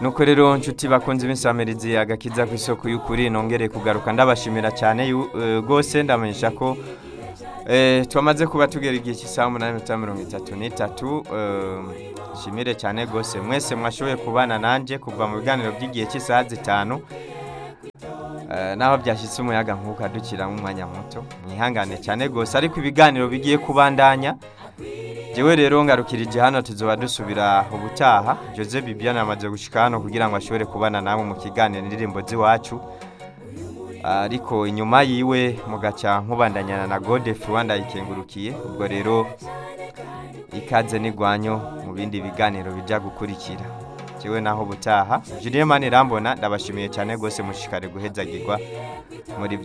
nuko rero nshuti bakunze imisamirizi agakiza ku isoko y'ukuri nongere kugaruka ndabashimira cyane yu- eh, rwose ndamenyesha ko eh, twamaze kuba tugera igihe cy'isaha umunani minota mirongo itatu n'itatu eh, nshimire cyane rwose mwese mwashoboye kubana nanjye kuva mu biganiro by'igihe cy'isaha zitanu Eh, naho byashyitse umuyaga nk'uko adukiramo umwanya muto mwihangane cyane rwose ariko ibiganiro bigiye kubandanya Jewe rero ngarukirije hano tuzoba dusubira ubutaha Jose Bibiana amaze gushika hano kugira ngo ashobore kubana namwe mu kiganiro indirimbo z'iwacu ariko inyuma yiwe mugaca nkubandanyana na Godef Rwanda ikengurukiye ubwo rero ikaze n'igwanyo mu bindi biganiro bijya gukurikira jewe naho ubutaha Julien Manirambona ndabashimiye cyane rwose mushikare guhezagirwa muri